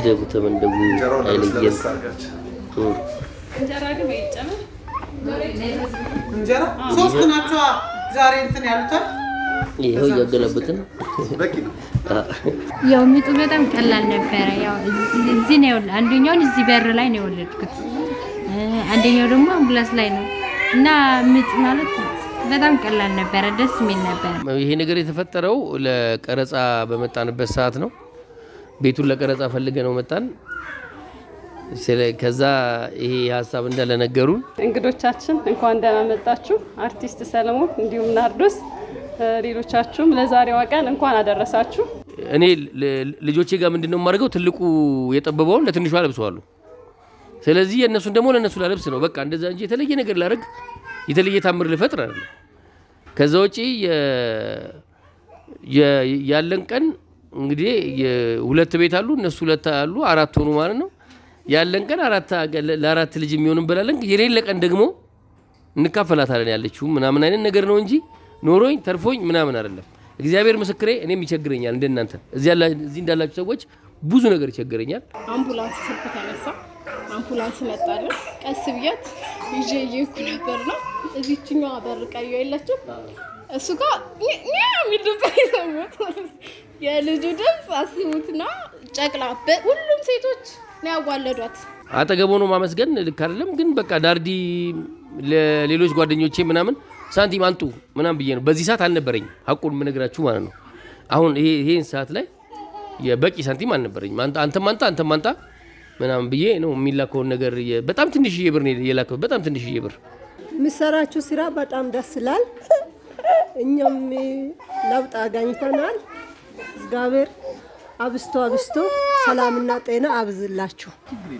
እደጉ ተመንደጉ አይለየን። እም። እንጀራ ግን ወይ ይጨመር እንጀራ ሶስት ናቸው ዛሬ እንትን ያሉታል። ይኸው እያገለበትን ያው ምጡ በጣም ቀላል ነበረ። ያው እዚህ እዚህ ነው የወለ- አንደኛውን እዚህ በር ላይ ነው የወለድኩት፣ እ፣ አንደኛው ደግሞ አምቡላንስ ላይ ነው እና ምጥ ማለት በጣም ቀላል ነበረ፣ ደስ የሚል ነበረ። ይሄ ነገር የተፈጠረው ለቀረጻ በመጣንበት ሰዓት ነው። ቤቱን ለቀረጻ ፈልገ ነው መጣን። ስለ- ከዛ ይሄ ሀሳብ እንዳለ ነገሩን እንግዶቻችን እንኳን ደህና መጣችሁ። አርቲስት ሰለሞን እንዲሁም ናርዶስ እ፣ ሌሎቻችሁም ለዛሬዋ ቀን እንኳን አደረሳችሁ። እኔ ል- ልጆቼ ጋር ምንድን ነው የማደርገው? ትልቁ የጠበበውን ለትንሿ ለብሰዋሉ። ስለዚህ የእነሱን ደግሞ ለእነሱ ላለብስ ነው። በቃ እንደዛ እንጂ የተለየ ነገር ላደርግ የተለየ ታምር ልፈጥር አይደለም። ከዛ ውጪ የ- የ- ያለን ቀን እንግዲህ የ- ሁለት ቤት አሉ፣ እነሱ ሁለት አሉ፣ አራት ሆኑ ማለት ነው። ያለን ቀን አራት ለአራት ልጅ የሚሆን እንበላለን። የሌለ ቀን ደግሞ እንካፈላታለን ያለችው ምናምን አይነት ነገር ነው እንጂ ኖሮኝ ተርፎኝ ምናምን አይደለም። እግዚአብሔር ምስክሬ፣ እኔም ይቸግረኛል እንደናንተ እዚህ ያላ- እዚህ እንዳላችሁ ሰዎች ብዙ ነገር ይቸግረኛል። አምቡላንስ ስልክ ተነሳ። አምቡላንስ መጣልን። ቀስ ብያት ይዤ እየሄድኩ ነበር ነው እዚችኛዋ በር ቀዩ የለችም እሱ ጋር ኛ- ኛ የሚል ድምፅ የሰማሁት የልጁ ድምፅ አስቡትና ጨቅላ በ- ሁሉም ሴቶች ነው ያዋለዷት። አጠገብ ሆኖ ማመስገን ልክ አይደለም፣ ግን በቃ ዳርዲ ለሌሎች ጓደኞቼ ምናምን ሳንቲም አንጡ ምናምን ብዬ ነው። በዚህ ሰዓት አልነበረኝም፣ ሀቁን የምነግራችሁ ማለት ነው። አሁን ይሄ ይሄን ሰዓት ላይ የበቂ ሳንቲም አልነበረኝም። አንተ አንተም አንጣ አንተም አንጣ ምናምን ብዬ ነው የሚላከውን ነገር የ- በጣም ትንሽዬ ብር ነው የላከው፣ በጣም ትንሽዬ ብር የሚሰራችው ስራ በጣም ደስ ይላል። እኛም ለውጥ አገኝተናል። እግዚአብሔር አብስቶ አብስቶ ሰላምና ጤና አብዝላችሁ።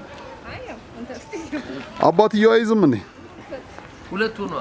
አባትየው አይዝም እንዴ? ሁለት ሆኗል።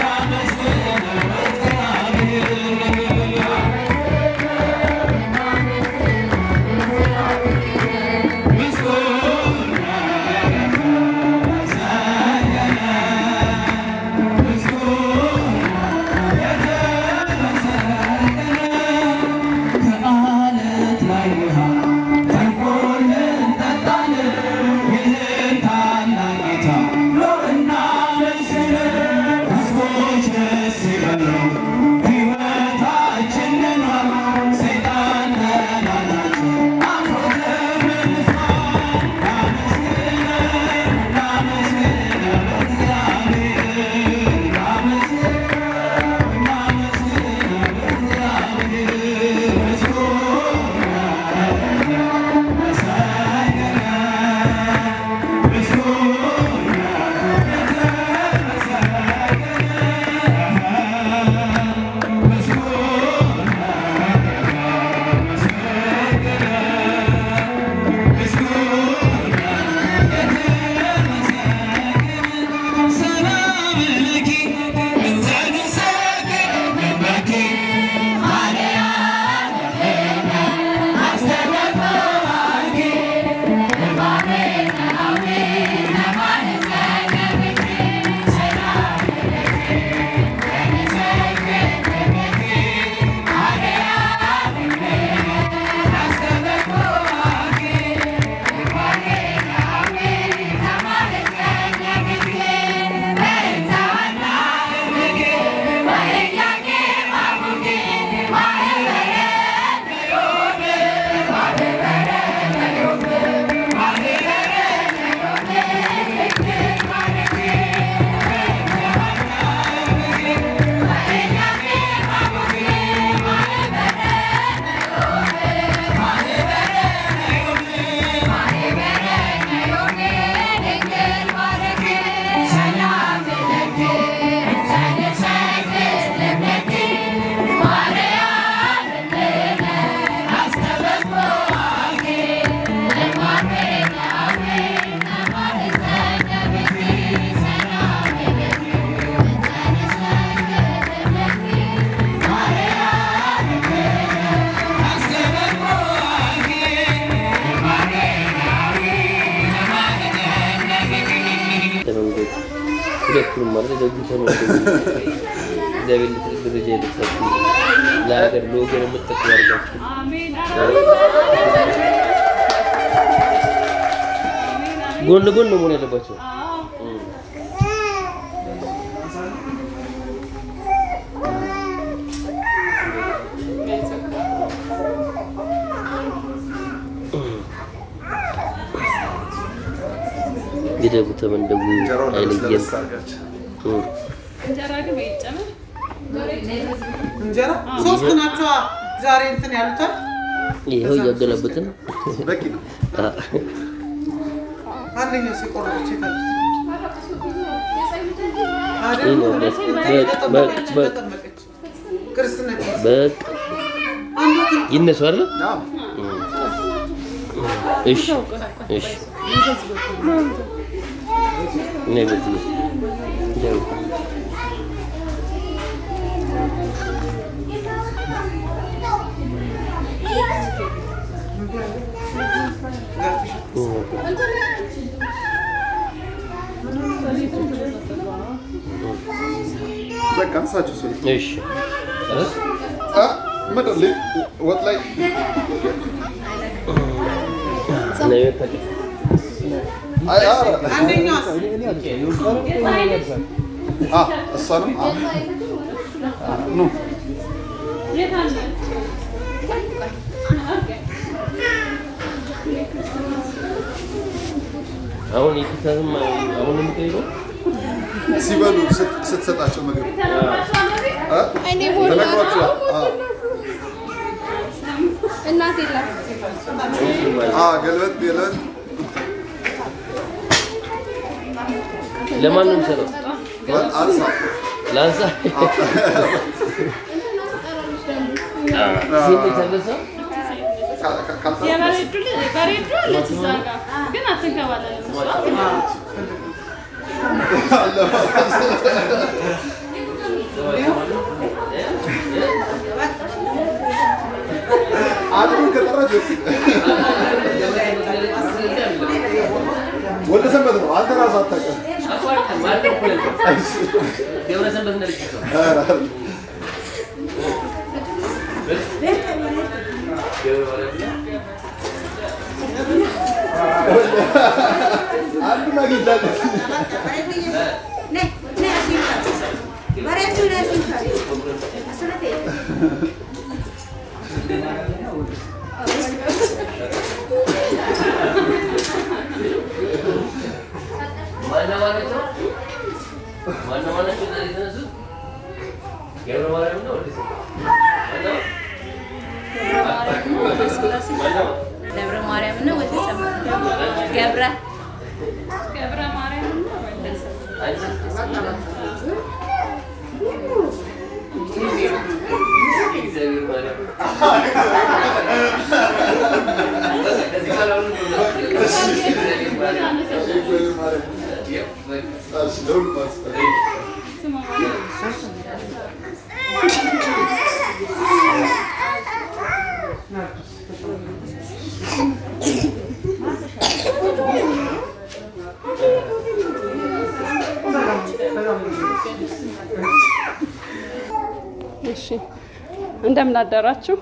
Amen. ሁለቱንም ማለት ደግተው ነው እግዚአብሔር ለትልቅ ደረጃ የደረሳችሁ ለሀገር ለወገን የምትጠቅሙ ያድርጋችሁ። ጎን ለጎን ነው መሆን ያለባቸው። ግደቡ፣ ተመንደቡ፣ አይለየን። እንጀራ ግን ወይ ይጨመር እንጀራ ሶስት ናቸዋ ዛሬ እንትን ያሉታል። ይኸው እያገላበጥን በቂ ነው። አንደኛው ሲቆረጠች ይታለች ይህ ነው በቃ በቃ በቃ ተጠመቀች ክርስትና በቃ ይነሱ አይደል? አዎ። እሺ እሺ ነይ በዚህ ይኸው በቃ አንሳቸው ሰው እሺ ጨረስ? ምንድን ላይ ወጥ ላይ ነይ ወታደር አይ ኧረ አንደኛው አ እሷንም አ ኑ አሁን የፊታንም አሁን የምጠይቀው ሲበሉ ስት- ስትሰጣቸው ምግብ አ? እኔ ሞላ ተነግሯቸዋል። አ እናት የለም አ ገልበጥ ገልበጥ ለማን ነው የምሰጠው? ወጥ አንሳ ላንሳ ሴት የተነሳ ካ- ካ- ካልታ- የበሬዱ ልጅ- በሬዱ አለች እዛ ጋር ግን አትንከባለልም እሷ። አንዱን ከጠራች በቂ ወደ ሰንበት ነው። አንተ ራስህ አታውቅም። ገብረ ሰንበት እንደልጅ ሰው አንዱን አግኝታለች። ማነው ማለት ነው? ማነው ማለት ነው? ዛሬ የተነሱት ገብረ ማርያም ነው ወደ ማነው? ማነው? ደብረ ማርያም እና ወልደ ሰንበት ገብረ ገብረ ማርያም እና ወልደ ሰንበት። አንቺ? እግዚአብሔር ማርያም በቃ ከዚህ በኋላ ሁሉ ነው። እግዚአብሔር ማርያም ይኸው በቃ እሺ፣ ለሁሉም አስጠ- እሺ እንደምን አደራችሁ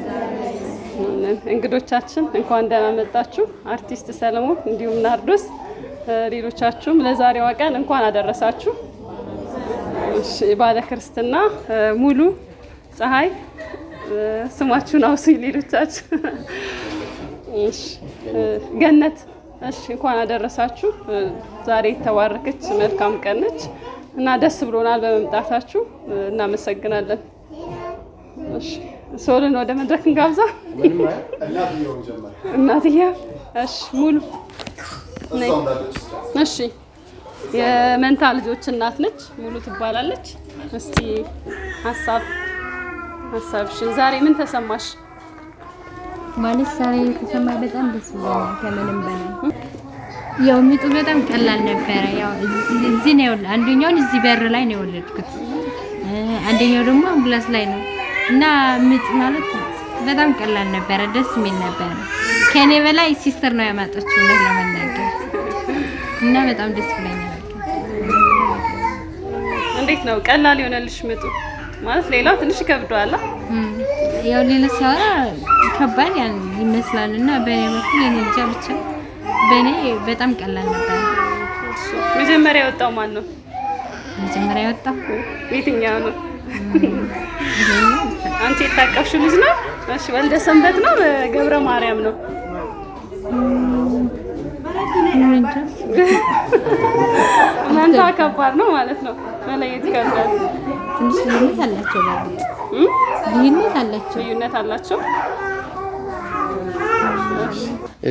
እንግዶቻችን፣ እንኳን ደህና መጣችሁ። አርቲስት ሰለሞን እንዲሁም ናርዶስ፣ እ፣ ሌሎቻችሁም ለዛሬዋ ቀን እንኳን አደረሳችሁ። እሺ ባለ ክርስትና እ፣ ሙሉ ፀሐይ እ፣ ስማችሁን አውሱኝ። ሌሎቻችሁ እሺ እ፣ ገነት እሺ እንኳን አደረሳችሁ። እ፣ ዛሬ የተባረከች መልካም ቀን ነች እና ደስ ብሎናል በመምጣታችሁ እ፣ እናመሰግናለን። እሺ ሶልን ወደ መድረክ እንጋብዛ። እናትየው ጀመረ። እናትዬ እሺ ሙሉ ነይ። እዛው እንዳለች እሺ የመንታ ልጆች እናት ነች፣ ሙሉ ትባላለች። እስቲ ሀሳብ ሀሳብሽን ዛሬ ምን ተሰማሽ? ማለት ዛሬ የተሰማኝ በጣም ደስ ብሎኛል ከምንም በላይ ያው ምጡ በጣም ቀላል ነበረ። ያው እዚህ እዚህ ነው የወለ- አንደኛውን እዚህ በር ላይ ነው የወለድኩት እ፣ አንደኛው ደግሞ አምቡላንስ ላይ ነው እና ምጥ ማለት በጣም ቀላል ነበረ፣ ደስ የሚል ነበረ። ከኔ በላይ ሲስተር ነው ያማጠችው እውነት ለመናገር እና በጣም ደስ ብሎኛል። እንዴት ነው ቀላል የሆነልሽ ምጡ? ማለት ሌላው ትንሽ ይከብደዋል። አ? እም፣ ያው ሌላ ሲያወራ ከባድ ያን ይመስላል እና በእኔ በኩል እኔ እንጃ ብቻ በእኔ በጣም ቀላል ነበር። መጀመሪያ የወጣው ማን ነው? መጀመሪያ የወጣው የትኛው ነው? ይሄኛው መሰለኝ። አንቺ የታቀፍሽው ልጅ ነው? እሺ ወልደ ሰንበት ነው ገብረ ማርያም ነው? እኔ እንጃ። መንታ ከባድ ነው ማለት ነው። መለየት ይከብዳል። ትንሽ ልዩነት አላቸው። በእርግጥ እም? ልዩነት አላቸው። ልዩነት አላቸው። እ፣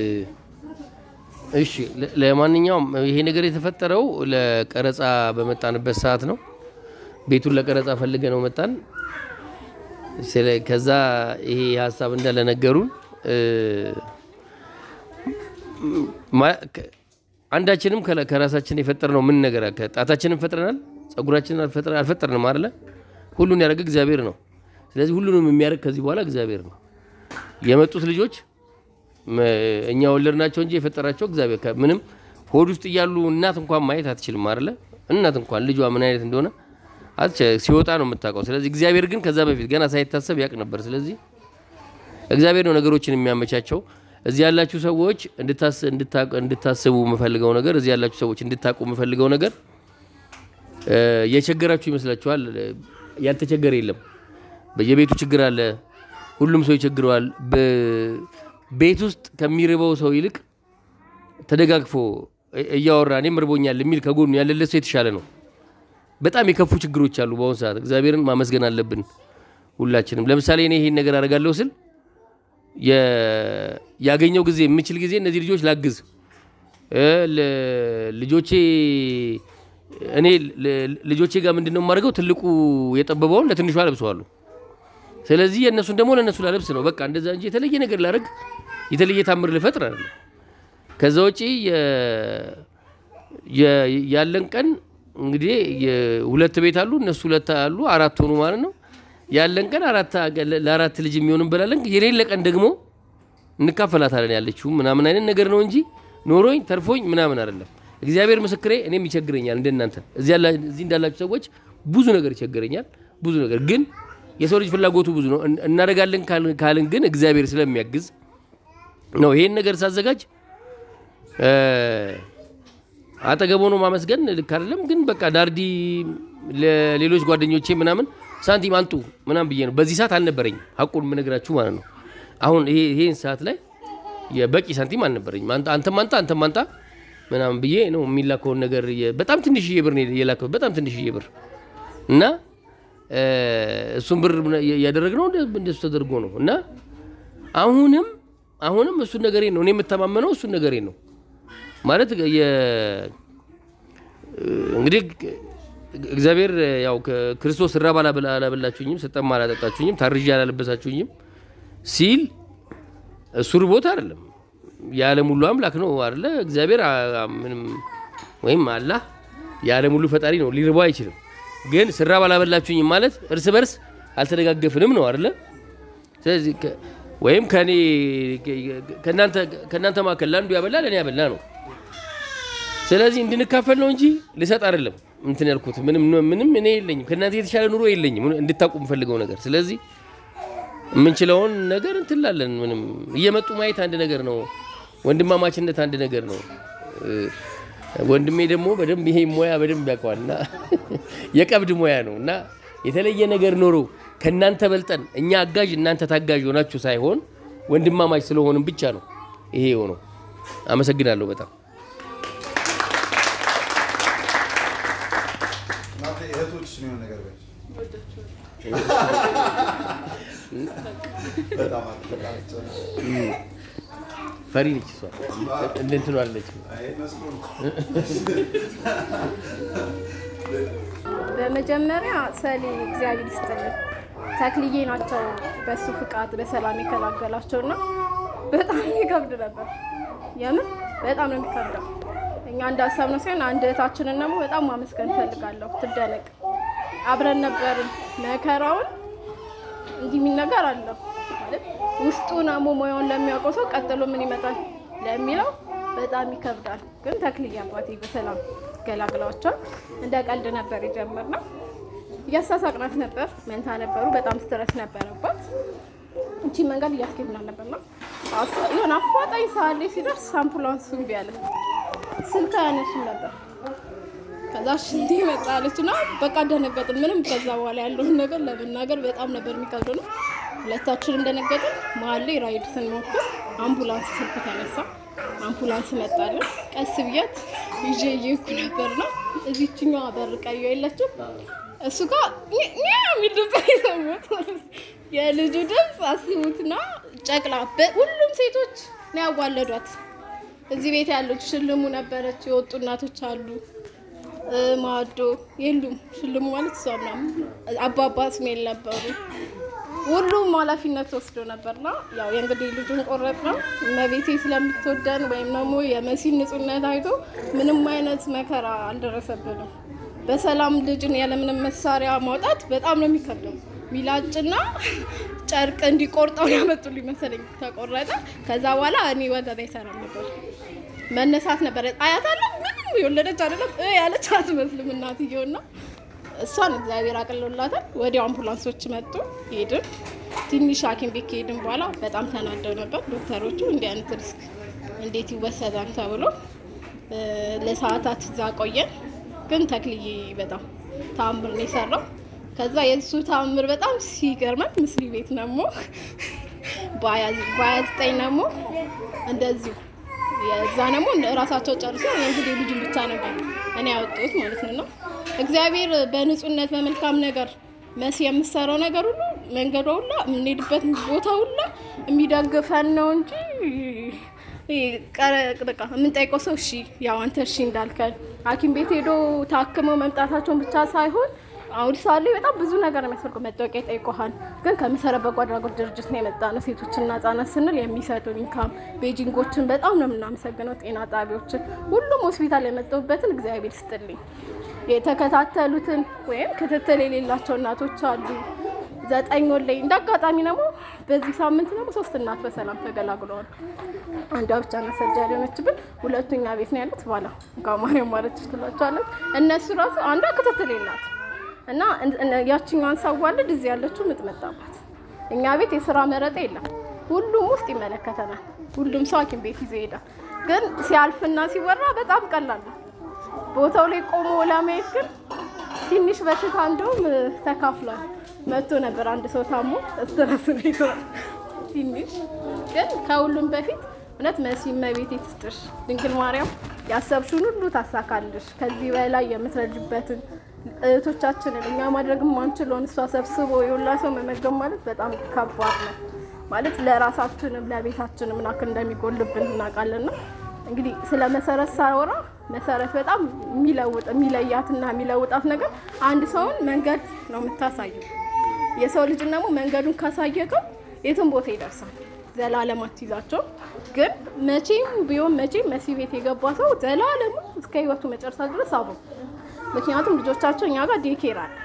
እሺ ለ- ለማንኛውም ይሄ ነገር የተፈጠረው ለቀረጻ በመጣንበት ሰዓት ነው። ቤቱን ለቀረጻ ፈልገ ነው መጣን። ስለ ከዛ ይሄ ሀሳብ እንዳለ ነገሩን እ፣ ማ- ከ- አንዳችንም ከላ- ከራሳችን የፈጠርነው ምን ነገር አለ? ጣታችንን ፈጥረናል፣ ጸጉራችንን አልፈጥረ- አልፈጠርንም አይደለ? ሁሉን ያደረገ እግዚአብሔር ነው። ስለዚህ ሁሉንም የሚያደርግ ከዚህ በኋላ እግዚአብሔር ነው። የመጡት ልጆች መ- እኛ ወለድናቸው እንጂ የፈጠራቸው እግዚአብሔር ከ- ምንም ሆድ ውስጥ እያሉ እናት እንኳን ማየት አትችልም አይደለ? እናት እንኳን ልጇ ምን አይነት እንደሆነ አትች- ሲወጣ ነው የምታውቀው። ስለዚህ እግዚአብሔር ግን ከዛ በፊት ገና ሳይታሰብ ያውቅ ነበር። ስለዚህ እግዚአብሔር ነው ነገሮችን የሚያመቻቸው። እዚህ ያላችሁ ሰዎች እንድታስ- እንድታ- እንድታስቡ የምፈልገው ነገር እዚህ ያላችሁ ሰዎች እንድታውቁ የምፈልገው ነገር እ፣ የቸገራችሁ ይመስላችኋል። ያልተቸገረ የለም። በየቤቱ ችግር አለ። ሁሉም ሰው ይቸግረዋል። በ- ቤት ውስጥ ከሚርበው ሰው ይልቅ ተደጋግፎ እ- እያወራ እኔም ርቦኛል የሚል ከጎኑ ያለለት ሰው የተሻለ ነው። በጣም የከፉ ችግሮች አሉ በአሁኑ ሰዓት። እግዚአብሔርን ማመስገን አለብን ሁላችንም። ለምሳሌ እኔ ይሄን ነገር አደርጋለሁ ስል የ- ያገኘው ጊዜ የምችል ጊዜ እነዚህ ልጆች ላግዝ እ፣ ለ- ልጆቼ እኔ ለ- ልጆቼ ጋር ምንድን ነው የማደርገው? ትልቁ የጠበበውን ለትንሿ ለብሰዋለሁ። ስለዚህ የእነሱን ደግሞ ለእነሱ ላለብስ ነው በቃ እንደዛ እንጂ የተለየ ነገር ላደርግ የተለየ ታምር ልፈጥር አይደለም። ከዛ ውጪ የ- የ- ያለን ቀን እንግዲህ የሁለት ቤት አሉ እነሱ ሁለት አሉ አራት ሆኑ ማለት ነው። ያለን ቀን አራት ለአራት ልጅ የሚሆን እንበላለን። የሌለ ቀን ደግሞ እንካፈላታለን ያለችው ምናምን አይነት ነገር ነው እንጂ ኖሮኝ ተርፎኝ ምናምን አይደለም። እግዚአብሔር ምስክሬ፣ እኔም ይቸግረኛል እንደናንተ እዚህ ያላ- እዚህ እንዳላችሁ ሰዎች ብዙ ነገር ይቸግረኛል። ብዙ ነገር ግን የሰው ልጅ ፍላጎቱ ብዙ ነው። እን- እናደርጋለን ካል- ካልን ግን እግዚአብሔር ስለሚያግዝ ነው ይሄን ነገር ሳዘጋጅ እ፣ አጠገብ ሆኖ ማመስገን ልክ አይደለም። ግን በቃ ዳርዲ ለሌሎች ጓደኞቼ ምናምን ሳንቲም አንጡ ምናምን ብዬ ነው። በዚህ ሰዓት አልነበረኝም፣ ሀቁን የምነግራችሁ ማለት ነው። አሁን ይሄ ይሄን ሰዓት ላይ የበቂ ሳንቲም አልነበረኝም። አንተ አንተም አንጣ አንተም አንጣ ምናምን ብዬ ነው የሚላከውን ነገር የ- በጣም ትንሽዬ ብር ነው የላከው፣ በጣም ትንሽዬ ብር እና እ፣ እሱን ብር የ- ያደረግነው እንደ- እንደሱ ተደርጎ ነው እና አሁንም አሁንም እሱን ነገሬ ነው እኔ የምተማመነው እሱን ነገሬ ነው ማለት የ- እንግዲህ እግዚአብሔር ያው ክርስቶስ ራብ አላበላ- አላበላችሁኝም፣ ስጠማ አላጠጣችሁኝም፣ ታርዤ አላለበሳችሁኝም ሲል እሱ ርቦት አይደለም። የዓለም ሁሉ አምላክ ነው አይደለ? እግዚአብሔር አ- አ- ምንም ወይም አላህ የዓለም ሁሉ ፈጣሪ ነው፣ ሊርቦ አይችልም። ግን ስራብ አላበላችሁኝም ማለት እርስ በርስ አልተደጋገፍንም ነው አይደለ? ስለዚህ ከ- ወይም ከኔ ከእናንተ ከእናንተ መካከል ለአንዱ ያበላ ለእኔ ያበላ ነው። ስለዚህ እንድንካፈል ነው እንጂ ልሰጥ አይደለም እንትን ያልኩት። ምንም ምንም እኔ የለኝም ከእናንተ የተሻለ ኑሮ የለኝም እንድታውቁ የምፈልገው ነገር። ስለዚህ የምንችለውን ነገር እንትላለን። ምንም እየመጡ ማየት አንድ ነገር ነው። ወንድማማችነት አንድ ነገር ነው። እ፣ ወንድሜ ደግሞ በደንብ ይሄ ሙያ በደንብ ያውቀዋል እና የቀብድ ሙያ ነው እና የተለየ ነገር ኖሮ ከእናንተ በልጠን እኛ አጋዥ እናንተ ታጋዥ ሆናችሁ ሳይሆን ወንድማማች ስለሆንም ብቻ ነው ይሄ የሆነው። አመሰግናለሁ በጣም እናንተ እህቶች ነው ነገር በይ። በጣም አትጠቃቸው። ፈሪ ነች እሷ እንደ እንትኑ አለች። አይ መስሎን በመጀመሪያ ሰሊ እግዚአብሔር ይስጥልን ተክልዬ ናቸው በሱ ፍቃድ በሰላም የከላገላቸው እና በጣም ይከብድ ነበር። የምን በጣም ነው የሚከብደው። እኛ እንዳሰብነው ሲሆን አንድ እህታችንን ደግሞ በጣም ማመስገን እፈልጋለሁ። ትደነቅ አብረን ነበርን። መከራውን እንዲህ የሚል ነገር አለው ማለት ውስጡን አሞ ሙያውን ለሚያውቀው ሰው ቀጥሎ ምን ይመጣል ለሚለው በጣም ይከብዳል። ግን ተክልዬ አባቴ በሰላም ገላግለዋቸዋል። እንደ ቀልድ ነበር የጀመርነው። እያሳሳቅናት ነበር። መንታ ነበሩ። በጣም ስትረስ ነበረባት። እቺ መንገድ እያስኬድናል ነበር ነው የሆነ አፋጣኝ ሰዓት ላይ ሲደርስ አምቡላንሱ እምቢ አለ። ስልክ አያነሱም ነበር። ከዛ ሽንቴ መጣለች እና በቃ ደነገጥን። ምንም ከዛ በኋላ ያለውን ነገር ለመናገር በጣም ነበር የሚከብደው ነው። ሁለታችንም ደነገጥን። መሀል ላይ ራይድ ስንሞክር አምቡላንስ ስልክ ተነሳ። አምቡላንስ መጣለን። ቀስ ብያት ይዤ እየሄድኩ ነበር ነው እዚችኛዋ በር ቀዩ የለችም እሱ ጋር ኛ የሚል ድምፅ የሰማሁት የልጁ ድምፅ አስቡትና ጨቅላ በ- ሁሉም ሴቶች ነው ያዋለዷት። እዚህ ቤት ያለች ሽልሙ ነበረች፣ የወጡ እናቶች አሉ እ፣ ማዶ የሉም። ሽልሙ ማለት እሷ ምናምን አባባ ስሜል ነበሩ። ሁሉም ኃላፊነት ወስዶ ነበርና ያው የእንግዲህ ልጁን ቆረጥ ነው እመቤቴ ስለምትወደን ወይም ደግሞ የመሲን ንጹህነት አይቶ ምንም አይነት መከራ አልደረሰብንም። በሰላም ልጅን ያለምንም መሳሪያ ማውጣት በጣም ነው የሚከብደው። ሚላጭና ጨርቅ እንዲቆርጠው ያመጡልኝ መሰለኝ። ተቆረጠ። ከዛ በኋላ እኔ ወገብ አይሰራም ነበር መነሳት ነበር። አያታለሁ ምንም የወለደች አይደለም እ ያለች አትመስልም እናትየውና እሷን እግዚአብሔር አቅሎላታል። ወዲያው አምቡላንሶች መጡ፣ ሄድን። ትንሽ ሐኪም ቤት ከሄድን በኋላ በጣም ተናደው ነበር ዶክተሮቹ። እንዲህ አይነት ሪስክ እንዴት ይወሰዳል ተብሎ እ፣ ለሰዓታት እዛ ቆየን። ግን ተክልዬ በጣም ተአምር ነው የሰራው። ከዛ የእሱ ተአምር በጣም ሲገርመን ምስሊ ቤት ደግሞ በሀያ ዘጠኝ ደግሞ እንደዚሁ የዛ ደግሞ ራሳቸው ጨርሶ የእንግዲህ ልጁን ብቻ ነበር እኔ ያወጡት ማለት ነው። እና እግዚአብሔር በንጹህነት በመልካም ነገር መሲ የምሰራው ነገር ሁሉ መንገዷ ሁላ የምንሄድበት ቦታ ሁላ የሚደግፈን ነው እንጂ ይሄ ቀረ- በቃ የምንጠይቀው ሰው እሺ ያው አንተ እሺ እንዳልከን ሐኪም ቤት ሄዶ ታክመው መምጣታቸውን ብቻ ሳይሆን አሁን ሳሌ በጣም ብዙ ነገር ነው የሚያስፈልገው። መታወቂያ ይጠይቀሃል። ግን ከመሰረት በጎ አድራጎት ድርጅት ነው የመጣ ነው። ሴቶችና ህጻናት ስንል የሚሰጡን ኢንካም ቤጂንጎችን በጣም ነው የምናመሰግነው። ጤና ጣቢያዎችን፣ ሁሉም ሆስፒታል የመጡበትን እግዚአብሔር ይስጥልኝ። የተከታተሉትን ወይም ክትትል የሌላቸው እናቶች አሉ። ዘጠኝ ወር ላይ እንደ አጋጣሚ ደግሞ በዚህ ሳምንት ደግሞ ሶስት እናት በሰላም ተገላግለዋል። አንዷ ብቻ ነው ሰርጀሪ የሆነችብን፣ ሁለቱኛ ቤት ነው ያሉት። ባላ ጋር ማርያም ማለት ትችላቸዋለች። እነሱ ራሱ አንዷ ክትትል የላት እና እን- እነ- ያችኛዋን ሳዋልድ እዚህ ያለችው ምጥ መጣባት። እኛ ቤት የስራ መረጣ የለም። ሁሉም ውስጥ ይመለከተናል። ሁሉም ሰው ሐኪም ቤት ይዞ ይሄዳል። ግን ሲያልፍና ሲወራ በጣም ቀላል ነው። ቦታው ላይ ቆሞ ለማየት ግን ትንሽ በሽታ እንደውም እ፣ ተካፍሏል። መጥቶ ነበር አንድ ሰው ታሞ ስትረስ ቤት ትንሽ ግን ከሁሉም በፊት እውነት መሲ እመቤቴ ትስጥሽ ድንግል ማርያም ያሰብሽውን ሁሉ ታሳካልሽ። ከዚህ በላይ የምትረጅበትን እህቶቻችንን እኛ ማድረግ የማንችለውን እሷ ሰብስቦ የሁላ ሰው መመገብ ማለት በጣም ከባድ ነው። ማለት ለራሳችንም ለቤታችንም ናክል እንደሚጎልብን እናውቃለንና እንግዲህ ስለ መሰረት ሳወራ መሰረት በጣም የሚለውጥ የሚለያትና የሚለውጣት ነገር አንድ ሰውን መንገድ ነው የምታሳየው። የሰው ልጅን ደግሞ መንገዱን ካሳየቀው የትም ቦታ ይደርሳል። ዘላለም አትይዛቸው። ግን መቼም ቢሆን መቼም መሲ ቤት የገባ ሰው ዘላለሙ እስከ ህይወቱ መጨረሻ ድረስ አብሮ ምክንያቱም ልጆቻቸው እኛ ጋር ዴኬር አለ።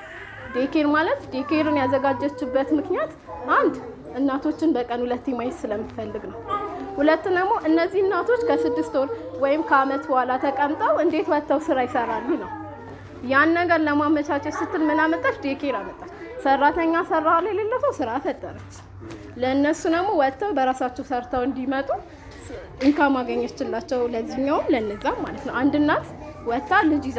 ዴኬር ማለት ዴኬርን ያዘጋጀችበት ምክንያት አንድ እናቶችን በቀን ሁለቴ ማየት ስለምትፈልግ ነው። ሁለት ደግሞ እነዚህ እናቶች ከስድስት ወር ወይም ከአመት በኋላ ተቀምጠው እንዴት ወጥተው ስራ ይሰራሉ ነው። ያን ነገር ለማመቻቸት ስትል ምን አመጣች? ዴኬር አመጣች። ሰራተኛ ሰራ ላይ የሌለው ሰው ስራ ፈጠረች። ለእነሱ ደግሞ ወጥተው በራሳቸው ሰርተው እንዲመጡ ኢንካም አገኘችላቸው። ለዚህኛውም ለነዛም ማለት ነው። አንድ እናት ወጥታ ልጅ ይዛ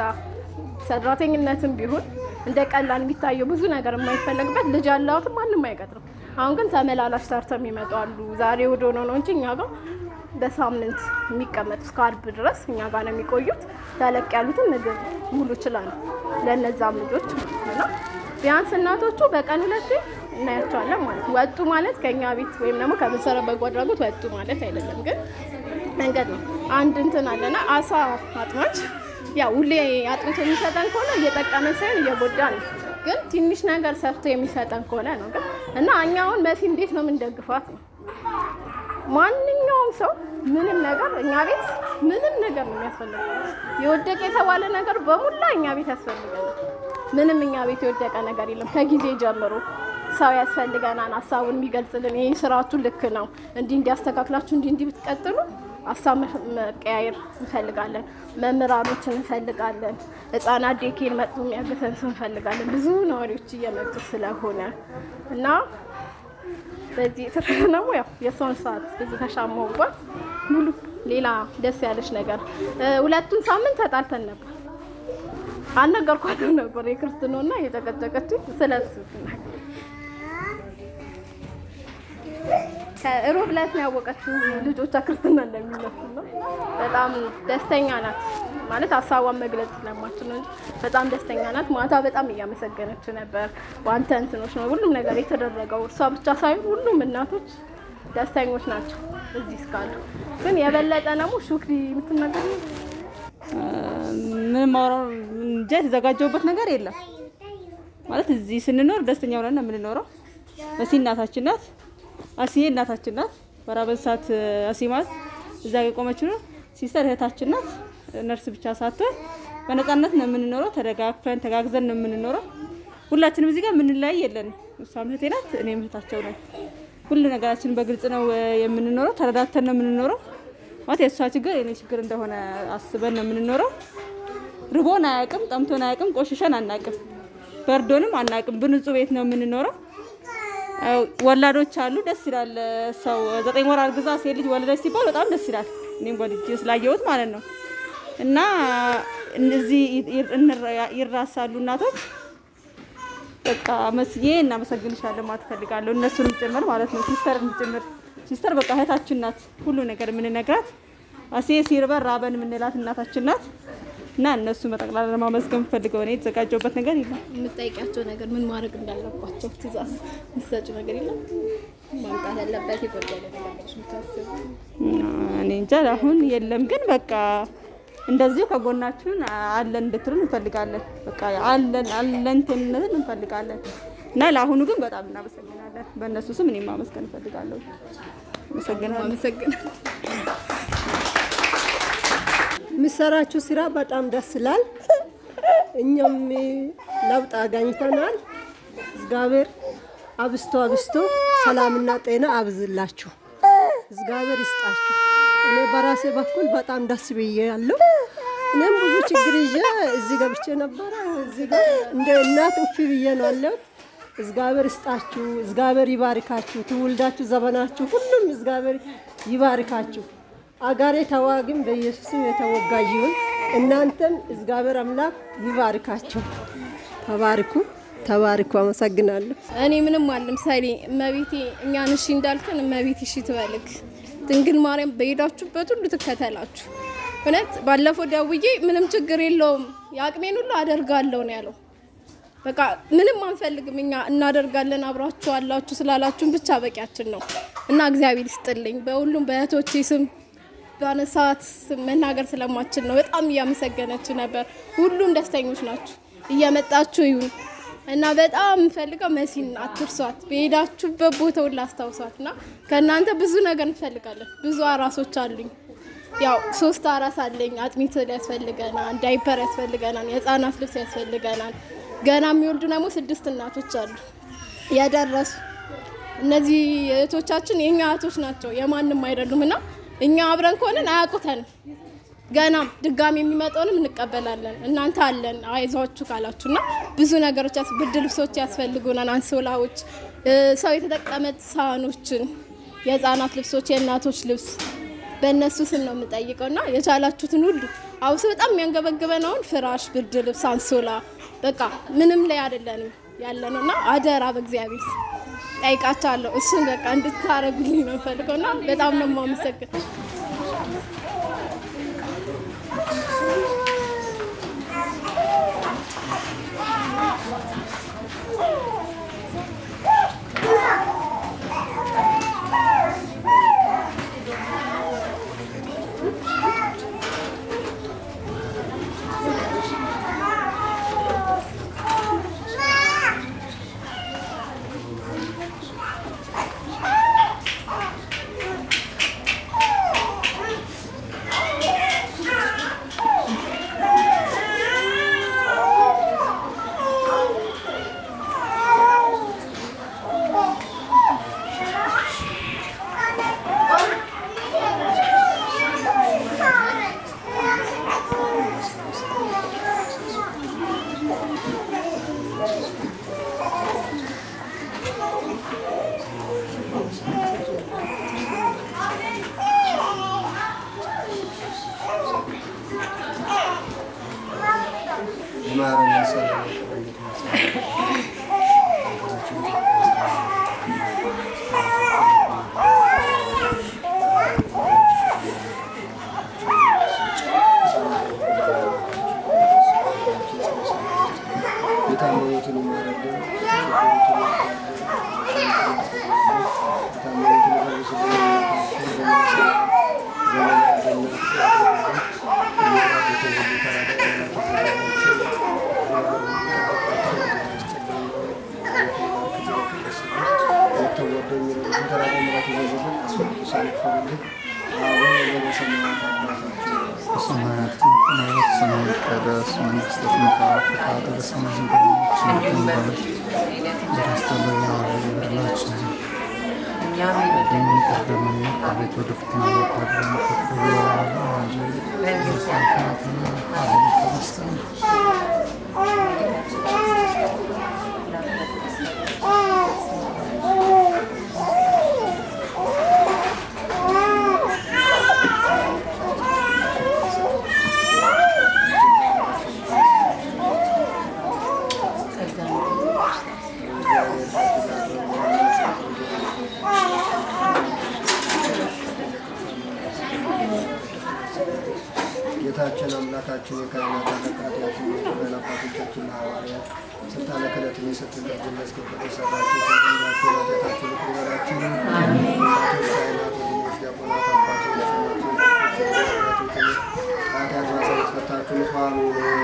ሰራተኝነትም ቢሆን እንደ ቀላል የሚታየው ብዙ ነገር የማይፈለግበት ልጅ ያለውትም ማንም አይቀጥርም። አሁን ግን ተመላላሽ ሰርተው የሚመጡ አሉ። ዛሬ ወደ ሆነ ነው እንጂ እኛ ጋር በሳምንት የሚቀመጡ እስከ አርብ ድረስ እኛ ጋር ነው የሚቆዩት። ተለቅ ያሉትን ምግብ ሙሉ ይችላሉ ለእነዛም ልጆች ማለት ነው። እና ቢያንስ እናቶቹ በቀን ሁለቴ እናያቸዋለን ማለት ነው። ወጡ ማለት ከእኛ ቤት ወይም ደግሞ ከመሰረት በጎ አድራጎት ወጡ ማለት አይደለም፣ ግን መንገድ ነው። አንድ እንትን አለና አሳ አጥማች ያው ሁሌ አጥምቶ የሚሰጠን ከሆነ እየጠቀመን ሳይሆን እየጎዳ ነው። ግን ትንሽ ነገር ሰርቶ የሚሰጠን ከሆነ ነው። ግን እና እኛ አሁን መሲ እንዴት ነው የምንደግፋት ነው ማንኛውም ሰው ምንም ነገር እኛ ቤት ምንም ነገር ነው የሚያስፈልገው። የወደቀ የተባለ ነገር በሙላ እኛ ቤት ያስፈልገናል። ምንም እኛ ቤት የወደቀ ነገር የለም። ከጊዜ ጀምሮ ሰው ያስፈልገናል፣ ሀሳቡን የሚገልጽልን ይህ ስራችሁ ልክ ነው፣ እንዲህ እንዲያስተካክላችሁ እንዲህ እንዲህ ብትቀጥሉ ሀሳብ መቀያየር እንፈልጋለን። መምህራኖችን እንፈልጋለን። ህጻናት ዴኬን መጥቶ የሚያግዘን ሰው እንፈልጋለን። ብዙ ነዋሪዎች እየመጡ ስለሆነ እና በዚህ የተረፈ ደግሞ ያው የሰውን ሰዓት ብዙ ተሻማውባት ሙሉ ሌላ ደስ ያለች ነገር እ፣ ሁለቱን ሳምንት ተጣልተን ነበር። አልነገርኳትም ነበር የክርስትናና የጨቀጨቀችኝ ስለሱ ከሮብ ዕለት ነው ያወቀችው ልጆቿ ክርስትና እንደሚነሱ ነው። በጣም ደስተኛ ናት ማለት ሀሳቧን መግለጽ ስለማችል ነው እንጂ በጣም ደስተኛ ናት። ማታ በጣም እያመሰገነች ነበር። በአንተ እንትኖች ነው ሁሉም ነገር የተደረገው። እሷ ብቻ ሳይሆን ሁሉም እናቶች ደስተኞች ናቸው እዚህ እስካሉ። ግን የበለጠ ደግሞ ሹክሪ የምትናገር ምንም ማውራው እንጃ የተዘጋጀውበት ነገር የለም። ማለት እዚህ ስንኖር ደስተኛ ሆነን ነው የምንኖረው። መሲ እናታችን ናት። አሲዬ እናታችን ናት። በራበን ሰዓት አሲ ማለት እዛ ጋ የቆመችው ነው። ሲስተር እህታችን ናት። ነርስ ብቻ ሳትሆን በነፃነት ነው የምንኖረው። ተደጋግፈን ተጋግዘን ነው የምንኖረው። ሁላችንም እዚህ ጋር የምንለያይ የለንም። እሷም እህቴ ናት፣ እኔም እህታቸው ነን። ሁሉ ነገራችን በግልጽ ነው እ፣ የምንኖረው። ተረዳተን ነው የምንኖረው። ማለት የእሷ ችግር የኔ ችግር እንደሆነ አስበን ነው የምንኖረው። ርቦን አያውቅም፣ ጠምቶን አያውቅም፣ ቆሽሸን አናውቅም፣ በርዶንም አናውቅም። በንጹህ ቤት ነው የምንኖረው። ያው ወላዶች አሉ፣ ደስ ይላል። ሰው ዘጠኝ ወር አርግዛ ሴት ልጅ ወለደች ሲባል በጣም ደስ ይላል። እኔም ወልጄ ስላየሁት ማለት ነው። እና እዚህ ይራሳሉ እናቶች። በቃ መስዬ እናመሰግንሻለን ማለት እፈልጋለሁ። እነሱንም ጭምር ማለት ነው፣ ሲስተርን ጭምር። ሲስተር በቃ እህታችን ናት፣ ሁሉ ነገር የምንነግራት አሴ ሲርበር ራበን የምንላት እናታችን ናት። እና እነሱ በጠቅላላ ለማመስገን የምፈልገው እኔ የተዘጋጀውበት ነገር የለም። የምጠይቃቸው ነገር ምን ማድረግ እንዳለባቸው ትእዛዝ የምትሰጪው ነገር የለም? ማምጣት ያለበት የጎደለ ነገር ብለሽ የምታስቢው? እኔ እንጃ አሁን የለም፣ ግን በቃ እንደዚሁ ከጎናችሁን አለን እንድትሉን እንፈልጋለን። በቃ አለን አለንተኝነትን እንፈልጋለን እና ለአሁኑ ግን በጣም እናመሰግናለን። በእነሱ ስም እኔም ማመስገን እፈልጋለሁ። አመሰግናለሁ። አመሰግናለሁ። የሚሰራችሁ ስራ በጣም ደስ ይላል። እኛም ለውጥ አገኝተናል። እግዚአብሔር አብስቶ አብስቶ ሰላምና ጤና አብዝላችሁ፣ እግዚአብሔር ይስጣችሁ። እኔ በራሴ በኩል በጣም ደስ ብዬ ያለው እኔም ብዙ ችግር ይዤ እዚህ ገብቼ ነበረ። እዚህ ጋር እንደ እናት እፍ ብዬ ነው ያለሁት። እግዚአብሔር ይስጣችሁ፣ እግዚአብሔር ይባርካችሁ፣ ትውልዳችሁ፣ ዘመናችሁ ሁሉም እግዚአብሔር ይባርካችሁ። አጋሬ ተዋግም በኢየሱስም የተወጋ ይሁን። እናንተም እግዚአብሔር አምላክ ይባርካችሁ። ተባርኩ፣ ተባርኩ። አመሰግናለሁ። እኔ ምንም አልምሳሌ እመቤቴ እኛን እሺ እንዳልከን እመቤት እሺ ትበልክ። ድንግል ማርያም በሄዳችሁበት ሁሉ ትከተላችሁ። እውነት ባለፈው ደውዬ ምንም ችግር የለውም የአቅሜን ሁሉ አደርጋለሁ ነው ያለው። በቃ ምንም አንፈልግም እኛ እናደርጋለን አብራችሁ አላችሁ ስላላችሁን ብቻ በቂያችን ነው እና እግዚአብሔር ይስጥልኝ በሁሉም በእህቶቼ ስም በአነሳት ስም መናገር ስለማችል ነው። በጣም እያመሰገነች ነበር። ሁሉም ደስተኞች ናችሁ። እየመጣችሁ ይሁን እና በጣም የምፈልገው መሲን አትርሷት። በሄዳችሁበት ቦታ ሁሉ አስታውሷት እና ከእናንተ ብዙ ነገር እንፈልጋለን። ብዙ አራሶች አሉኝ። ያው ሶስት አራስ አለኝ። አጥሚት ያስፈልገናል፣ ዳይፐር ያስፈልገናል፣ የህፃናት ልብስ ያስፈልገናል። ገና የሚወልዱ ደግሞ ስድስት እናቶች አሉ ያደረሱ። እነዚህ እህቶቻችን የእኛ እህቶች ናቸው፣ የማንም አይደሉም እና እኛ አብረን ከሆነን አያውቁተንም። ገናም ድጋሚ የሚመጣውንም እንቀበላለን። እናንተ አለን አይዟችሁ ካላችሁ እና ብዙ ነገሮች ያስ- ብርድ ልብሶች ያስፈልጉናል፣ አንሶላዎች፣ እ፣ ሰው የተጠቀመ ሳህኖችን፣ የህፃናት ልብሶች፣ የእናቶች ልብስ በእነሱ ስም ነው የምጠይቀው እና የቻላችሁትን ሁሉ አውስ በጣም የሚያንገበግበን አሁን ፍራሽ፣ ብርድ ልብስ፣ አንሶላ በቃ ምንም ላይ አይደለንም ያለ ነው እና አደራ በእግዚአብሔር ስም ጠይቃቸዋለሁ። እሱን በቃ እንድታረጉልኝ ነው ፈልገው እና በጣም ነው የማመሰግን ይማረን ያሰረን የቀረበት የታመሙትን ይማረልን በሰማያት ትምክህት ስምህ ይቀደስ መንግሥትህ ትምጣ ፈቃድህ በሰማይ እንደሆነች እንዲሁም በምድር በደስታለኛ በደላችን በደም ይቅር በለን አቤቱ ወደ ፈተና አታግባን ከክፉ አድነን እንጂ መንግሥት ናትና ኃይል ከመስቀል ጌታችን አምላካችን የካህናት አለቃት ያችን አባቶቻችን ሐዋርያት ስልጣነ ክህነትን የሰጡበት መስገበት የሰራቸው ተናቸው ኃጢአታችን ይቅር በላችን። አባቶች፣ ካህናት፣ ወንድሞች፣ ዲያቆናት፣ አባቶች፣ እናቶች፣ ኃጢአት ማሰረት ፈታችሁ ንጹሐን ሁኑ።